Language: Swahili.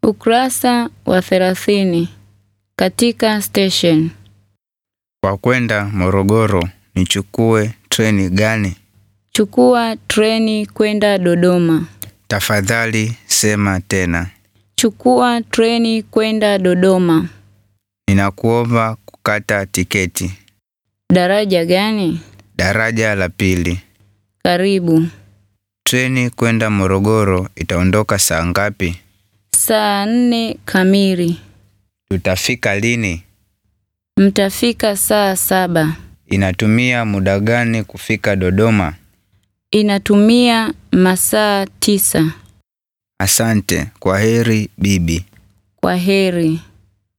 Ukurasa wa thelathini. Katika station. Kwa kwenda Morogoro nichukue treni gani? Chukua treni kwenda Dodoma. Tafadhali sema tena. Chukua treni kwenda Dodoma. Ninakuomba kukata tiketi. Daraja gani? Daraja la pili. Karibu. Treni kwenda Morogoro itaondoka saa ngapi? Saa nne kamili. Tutafika lini? Mtafika saa saba. Inatumia muda gani kufika Dodoma? Inatumia masaa tisa. Asante. Kwa heri bibi. Kwa heri.